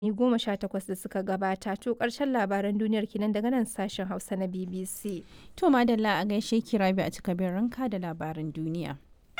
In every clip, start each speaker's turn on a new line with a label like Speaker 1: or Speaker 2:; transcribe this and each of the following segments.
Speaker 1: goma sha takwas da suka gabata to ƙarshen labaran duniyar kenan daga nan sashen hausa na bbc
Speaker 2: To madalla a gaishe ki rabi a cikabin ranka da labaran duniya.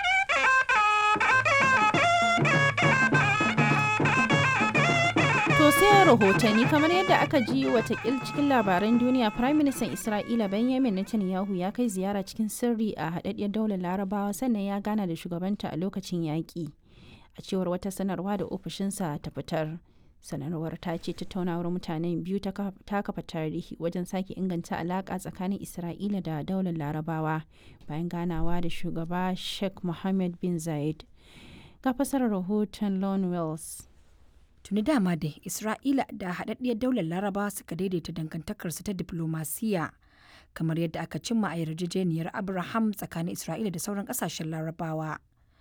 Speaker 2: To sai rahotanni kamar yadda aka ji watakil cikin labaran duniya Prime Minister Isra'ila Benjamin Netanyahu ya kai ziyara cikin sirri a haɗaɗɗiyar daular larabawa sannan ya gana da shugabanta a lokacin yaƙi. A cewar wata sanarwa da ofishinsa ta fitar. sanarwar ta ce tattaunawar mutanen biyu ta kafa tarihi wajen sake inganta alaƙa tsakanin isra'ila da daular larabawa bayan ganawa da shugaba sheikh mohammed bin zayed ga fasarar rahoton lon wells
Speaker 3: tuni dama da isra'ila da haɗaɗɗiyar daular larabawa suka daidaita dangantakarsu ta diplomasiya kamar yadda aka cimma a yarjejeniyar abraham tsakanin isra'ila da sauran ƙasashen larabawa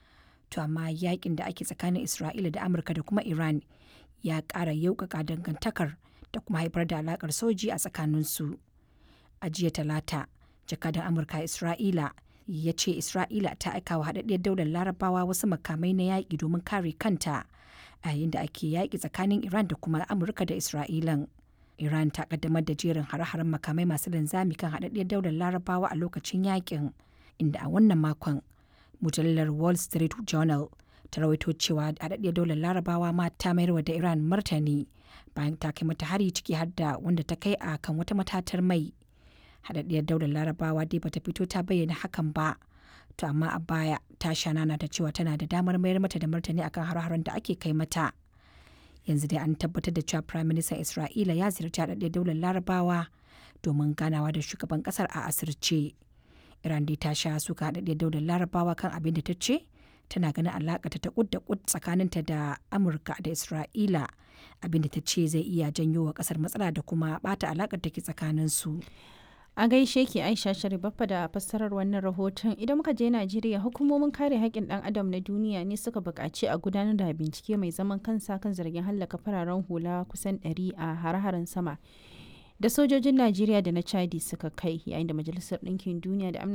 Speaker 3: to amma yakin da ake tsakanin isra'ila da amurka da kuma iran ya ƙara yaukaka dangantakar da kuma haifar da alaƙar soji a tsakaninsu. A jiya talata, jakadan Amurka Isra'ila ya ce Isra'ila ta aika wa haɗaɗɗiyar daular larabawa wasu makamai na yaƙi domin kare kanta a yayin da ake yaƙi tsakanin Iran da kuma Amurka da Isra'ilan. Iran ta ƙaddamar da jerin hare-haren makamai masu linzami kan haɗaɗɗiyar daular larabawa a lokacin yaƙin, inda a wannan makon mujallar Wall Street Journal ta rawaito cewa haɗaɗɗiyar daular larabawa ma ta mayarwa da iran martani bayan ta kai mata hari ciki har da wanda ta kai a kan wata matatar mai haɗaɗɗiyar daular larabawa dai bata fito ta bayyana hakan ba to amma a baya ta shanana ta cewa tana da damar mayar mata da martani akan har-haren da ake kai mata yanzu dai an tabbatar da cewa prime minister isra'ila ya ziyarci haɗaɗɗiyar daular larabawa domin ganawa da shugaban ƙasar a asirce iran dai ta sha suka haɗaɗɗiyar daular larabawa kan abin da ta ce tana ganin alaƙa ta kud da kud tsakaninta da amurka da isra'ila abinda ta ce zai iya janyo wa ƙasar matsala da kuma bata alaƙar take tsakaninsu
Speaker 2: a gaishe ki aisha sharibaffa da fassarar wannan rahoton idan muka je najeriya hukumomin kare haƙƙin ɗan adam na duniya ne suka buƙaci a gudanar da bincike mai zaman kansa kan zargin hallaka fararen hula kusan 100 a hare-haren sama da sojojin najeriya da na chadi suka kai yayin da majalisar ɗinkin duniya da